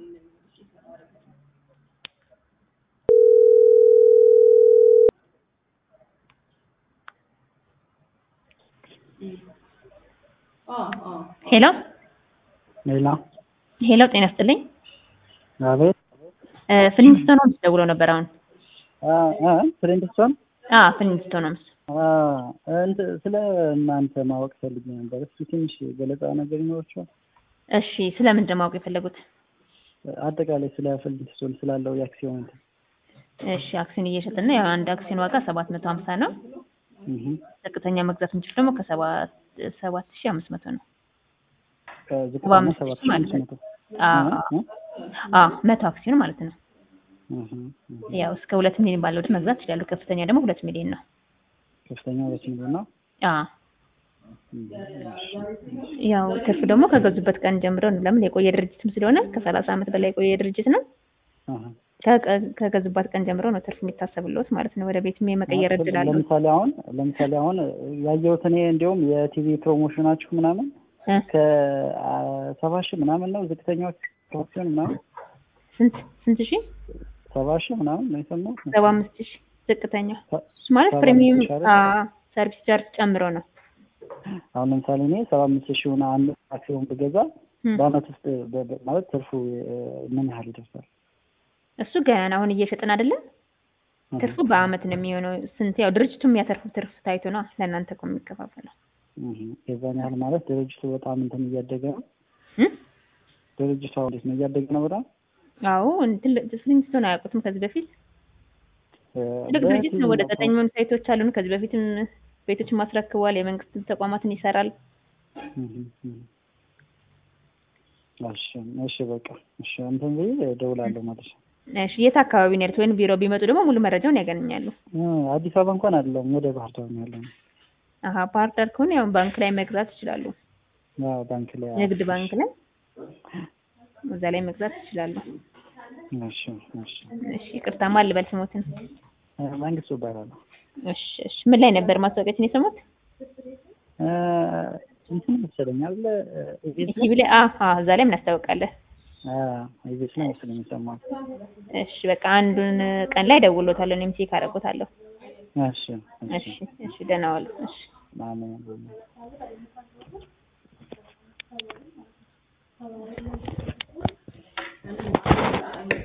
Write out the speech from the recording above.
ሄሎ ሌላ ሄሎ፣ ጤና ይስጥልኝ። አቤት ፍሊንስቶን ሆምስ ደውለው ነበር አሁን። ፍሬንድስቶን አ ፍሊንስቶን ሆምስ ስለ እናንተ ማወቅ ፈልጌ ነበር። እስኪ ትንሽ ገለጻ ነገር ይኖራቸዋል? እሺ፣ ስለምንድን ነው ማወቅ የፈለጉት? አጠቃላይ ስለ ፍሊንስቶን ስላለው የአክሲዮን እንትን። እሺ፣ አክሲዮን እየሸጥን ነው። ያው አንድ አክሲዮን ዋጋ ሰባት መቶ ሀምሳ ነው። እህ ዝቅተኛ መግዛት እንችል ደግሞ ከሰባት ሰባት ሺህ አምስት መቶ ነው። ዝቅተኛ አምስት ሰባት ሺህ ማለት ሺህ ነው። መቶ አዎ አዎ፣ መቶ አክሲዮን ማለት ነው። እህ እህ ያው እስከ ሁለት ሚሊዮን ባለው ድረስ መግዛት ይችላሉ። ከፍተኛ ደግሞ ሁለት ሚሊዮን ነው። ከፍተኛ ሁለት ሚሊዮን ነው። አዎ ያው ትርፍ ደግሞ ከገዙበት ቀን ጀምሮ ነው። ለምን የቆየ ድርጅትም ስለሆነ ከሰላሳ ዓመት በላይ የቆየ ድርጅት ነው። አሃ ከቀ- ከገዙበት ቀን ጀምሮ ነው ትርፍ የሚታሰብልዎት ማለት ነው። ወደ ቤትም የመቀየር እድል አለው። ለምሳሌ አሁን ለምሳሌ አሁን ያየሁት እኔ እንዲያውም የቲቪ ፕሮሞሽናችሁ ምናምን እ ከሰባ ሺህ ምናምን ነው ዝቅተኛው አክሲዮን ምናምን ስንት ስንት ሺህ ሰባ ሺህ ምናምን ነው የሰማሁት። ሰባ አምስት ሺህ ዝቅተኛ ሰ- እሱ ማለት ሰባ ፕሪሚየም አምስት ሺህ አይደል? አዎ፣ ሰርቪስ ቻርጅ ጨምሮ ነው። አሁን ለምሳሌ እኔ ሰባ አምስት ሺውን አንድ አክሲዮን ብገዛ እም። በአመት ውስጥ በ- በ- ማለት ትርፉ እ፣ ምን ያህል ይደርሳል? እሱ ገና አሁን እየሸጥን አይደለም። ትርፉ በአመት ነው የሚሆነው። ስንት ያው ድርጅቱ የሚያተርፉት ትርፍ ታይቶ ነው ለእናንተ እኮ የሚከፋፈለው። እህ፣ የዛን ያህል ማለት ድርጅቱ በጣም እንትን እያደገ ነው። እም? ድርጅቱ አሁን እንዴት ነው እያደገ ነው በጣም አዎ ትልቅ ፍሊንስቶን አያውቁትም ከዚህ በፊት እ፣ ትልቅ ድርጅት ነው። ወደ በቲቪ ዘጠኝ የሚሆኑ ሳይቶች አሉን። ከዚህ በፊትም ቤቶችን ማስረክቧል። የመንግስት ተቋማትን ይሰራል። እህ፣ እህ። እሺ እሺ በቃ እሺ እንትን ብዬ እደውላለሁ ማለት ነው። እሺ የት አካባቢ ነው ያሉት? ወይም ቢሮ ቢመጡ ደግሞ ሙሉ መረጃውን ያገኛሉ። እ፣ አዲስ አበባ እንኳን አይደለም ወደ ባህር ዳር ነው ያለው። አሀ ባህር ዳር ከሆነ ያው ባንክ ላይ መግዛት ይችላሉ። አዎ ባንክ ላይ ንግድ ባንክ ላይ እዛ ላይ መግዛት ይችላሉ። እሺ እሺ እሺ ይቅርታ ማን ልበል ስሞትን? እ፣ መንግስቱ እባላለሁ። እሺ እሺ ምን ላይ ነበር ማስታወቂያችን የሰሙት? እ፣ እንትን መሰለኝ አይደለ እ፣ ኢቢኤስ ላይ ቲቪ ላይ አሀ እዛ ላይ እናስታውቃለን። አ ኢቢኤስ ላይ መሰለኝ የሰማሁት። እሺ በቃ አንዱን ቀን ላይ ደውሎታለሁ። እኔም ቼክ አደርጎታለሁ። እሺ እሺ እሺ ደህና ዋሉ። እሺ አሜን